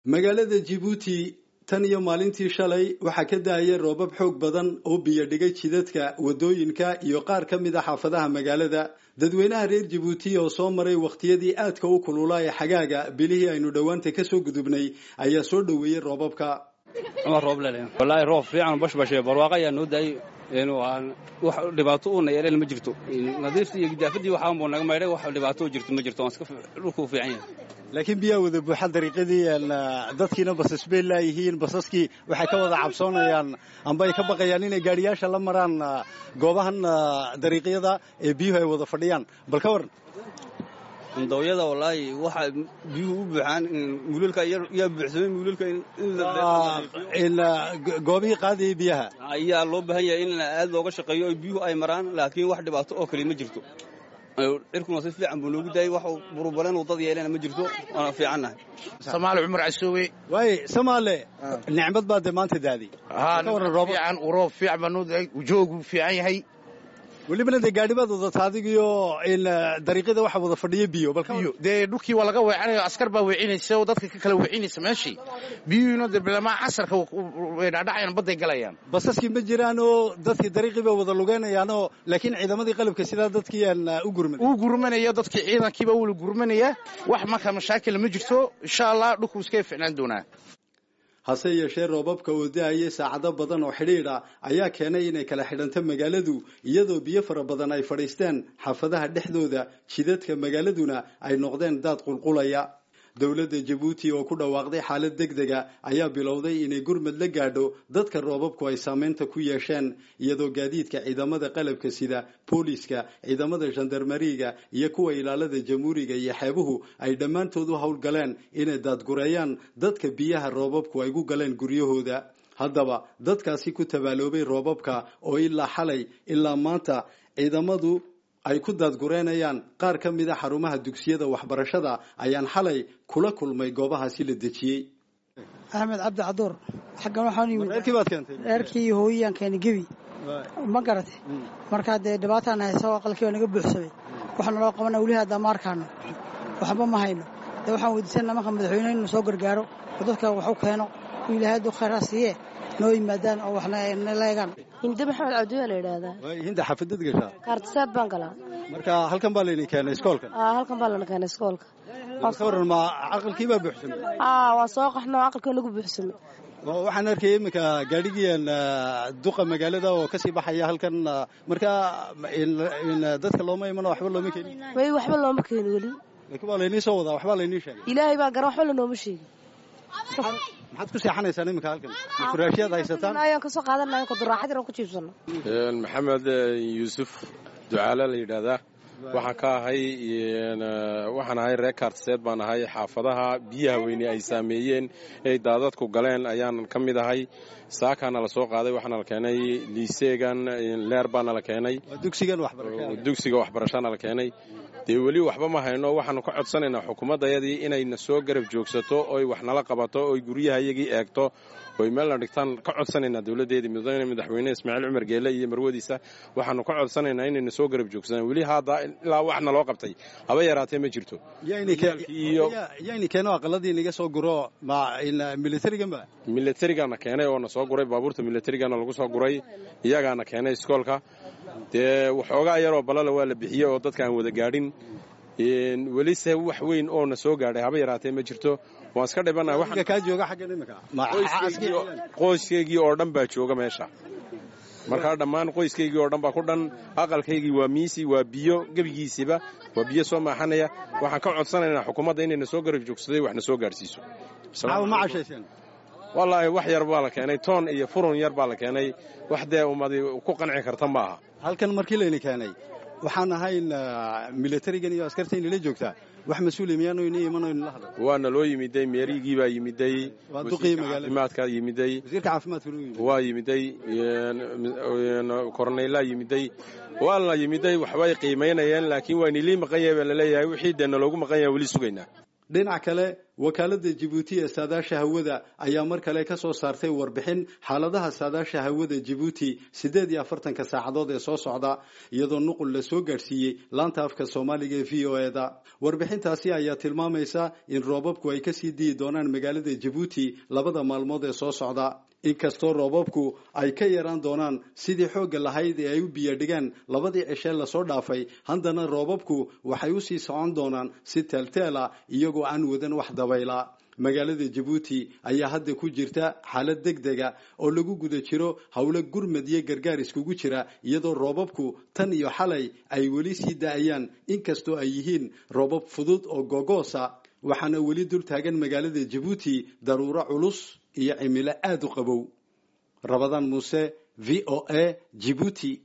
magaalada jibuuti tan iyo maalintii shalay waxaa ka da-aya roobab xoog badan oo biyo dhigay jidadka waddooyinka iyo qaar ka mid a xaafadaha magaalada dadweynaha reer jibuuti oo soo maray wakhtiyadii aadka u kulula ee xagaaga bilihii aynu dhowaanta kasoo gudubnay ayaa soo dhoweeyey roobabka wallaahi roob fiican bashbashe barwaaqo ayaa noo daayay wax dhibaato uuna yeeleen ma jirto nadiiftii iyo gidaafadii waxaanbuu naga maydhay wax dhibaato jirto ma jirto dhulkuu fiican yahay laakiin biyaa wada buuxa dariiqadii dadkiina basas bay laayihiin basaskii waxay ka wada cabsoonayaan amba ay ka baqayaan inay gaadhiyaasha la maraan goobahan dariiqyada ee biyuhu ay wada fadhiyaan bal ka waran dawyada wallaahi waxa biyuhu u buuxaan muululka yaa buuxsamay muululka goobihii qaadayay biyaha ayaa loo baahan yahay in aad looga shaqeeyo oo biyuhu ay maraan laakiin wax dhibaato oo kale ma jirto cirkuna si fiican buu noogu daayay wax burubaleen uu dad yeelena ma jirto waana fiicannahay samaale cumar casoowe waaye samaale nicmad baa dee maanta daaday ka waran roob fiican roob fiican baa noo daay joogu fiican yahay welibana dee gaadhibaad wadata adigiyo dariiqyada waxa wada fadhiya biyo biyo dee dhulkii waa laga weecanaya askar baa weecinaysa oo dadka ka kala weecinaysa meeshii biyuhiina dee bilamaa casarka way dhaadhacayaan badday galayaan basaskii ma jiraan oo dadkii dariiqii bay wada lugeynayaanoo laakiin ciidamadii qalabka sidaa dadkii aan u gurman uu gurmanaya dadkii ciidankiiba wula gurmanaya wax marka mashaakila ma jirto insha allah dhulku iskaga ficnaan doonaa hase yeeshee roobabka oo da-ayay saacado badan oo xidhiidha ayaa keenay inay kala xidhanto magaaladu iyadoo biyo fara badan ay fadhiisteen xaafadaha dhexdooda jidadka magaaladuna ay noqdeen daad qulqulaya dowladda jabuuti oo ku dhawaaqday xaalad deg dega ayaa bilowday inay gurmad la gaadho dadka roobabku ay saameynta ku yeesheen iyadoo gaadiidka ciidamada qalabka sida booliiska ciidamada gendarmariga iyo kuwa ilaalada jamhuuriga iyo xeebuhu ay dhammaantood u howlgaleen inay daadgureeyaan dadka biyaha roobabku ay gu galeen guryahooda haddaba dadkaasi ku tabaaloobay roobabka oo ilaa xalay ilaa maanta ciidamadu ay ku daadgureenayaan qaar ka mid a xarumaha dugsiyada waxbarashada ayaan xalay kula kulmay goobahaasi la dejiyey axmed cabdi caduur xaggan waxaan yimid reerkii baad keentay reerkii iyo hooyiyaan keena gebi ma garate markaa dee dhibaataan hayso aqalkii baa naga buuxsamay waxaana loo qabana weli haddaa ma arkaano waxba ma hayno dee waxaan weydiisanaa marka madaxweyne inuu soo gargaaro oo dadka wax u keeno u ilaahay hadduu khayraa siiye noo yimaadaan oo waxna la eegaan hinde maxamed cabdiwaa la yidhaahdaa hinda xafadad gashaa kaartisaad baan galaa marka halkan baa laydin keenay iskoolka halkan baa lana keenay iskoolka ka waran ma aqalkii baa buuxsamay waa soo qaxno aqalkii nagu buuxsamay waxaan arkaya iminka gaadhigiian duqa magaalada oo kasii baxaya halkan marka dadka looma imano waxba looma keenin way waxba looma keeni weli laakiin waa laynii soo wadaa waxbaa laynii sheegay ilaahay baa garan waxba lanooma sheegin maxaad ku seexanaysaan iminka halkan furaashyaad haysataan ayaan kasoo qaadanaya kuduraaxad yar ku jiibsano maxamed yuusuf ducaale la yidhaahdaa waxaan ka ahay waxaan ahay reer kaartiseed baan ahay xaafadaha biyaha weyne ay saameeyeen ay daadadku galeen ayaan ka mid ahay saakaana la soo qaaday waxaana la keenay liiseegan leer baana la keenay dugsiga waxbarashana la keenay dee weli waxba ma hayno waxaanu ka codsanaynaa xukuumaddayadii inayna soo garab joogsato oy wax nala qabato oy guryahayagii eegto oy meelna dhigtaan ka codsanaynaa dowladdeedii mudane madaxweyne ismaaciil cumar geele iyo marwadiisa waxaanu ka codsanaynaa inayna soo garab joogsadaan weli hadda ilaa wax naloo qabtay haba yaraatee ma jirto yayni keeno aqaladii naga soo guro militariganba milatarigana keenay oo na soo guray baabuurta milatarigana lagu soo guray iyagaana keenay iskoolka dee waxoogaa yaroo balala waa la bixiyey oo dadka aan wada gaadhin welise wax weyn oo na soo gaadhay haba yaraatee ma jirto waan iska dhibanaaqoyskaygii oo dhan baa jooga meesha markaa dhammaan qoyskaygii oo dhan baa ku dhan aqalkaygii waa miisi waa biyo gebigiisiba waa biyo soo maaxanaya waxaan ka codsanaynaa xukuumadda inayna soo garab joogsaday wax na soo gaadhsiiso wallaahi wax yar baa la keenay toon iyo furun yar baa la keenay wax dee ummadi ku qanci karta ma aha halkan markii layna keenay waxaan ahayn milatarigan iyo askartayna la joogtaa wax mas-uuli miyaanu ina imanaynu la hadla waana loo yimiday meerigii baa yimiday caafimaadka yimiday wasiirka caafimaadka waa yimiday korneylaa yimiday waa la yimiday waxbay qiimaynayeen laakiin waa nilii maqan yahay baa laleeyahay wixii dee naloogu maqan yahay weli sugaynaa dhinac kale wakaalada jibuuti ee saadaasha hawada ayaa mar kale ka soo saartay warbixin xaaladaha saadaasha hawada jibuuti siddeed iyo afartanka saacadood ee soo socda iyadoo nuqul la soo gaadhsiiyey laanta afka soomaaliga ee v o e da warbixintaasi ayaa tilmaamaysa in roobabku ay kasii diyi doonaan magaalada jibuuti labada maalmood ee soo socda inkastoo roobabku ay ka yaraan doonaan sidii xoogga lahayd ee ay u biyadhigaan labadii cishee lasoo dhaafay haddana roobabku waxay usii socon doonaan si teelteela iyagoo aan wadan wax dabayla magaalada jabuuti ayaa hadda ku jirta xaalad deg dega oo lagu guda jiro howlo gurmad iyo gargaar iskugu jira iyadoo roobabku tan iyo xalay ay weli sii da-ayaan inkastoo ay yihiin roobab fudud oo gogoosa waxaana weli dul taagan magaalada jabuuti daruuro culus iyo cimilo aada u qabow rabadaan muuse v o a jibuuti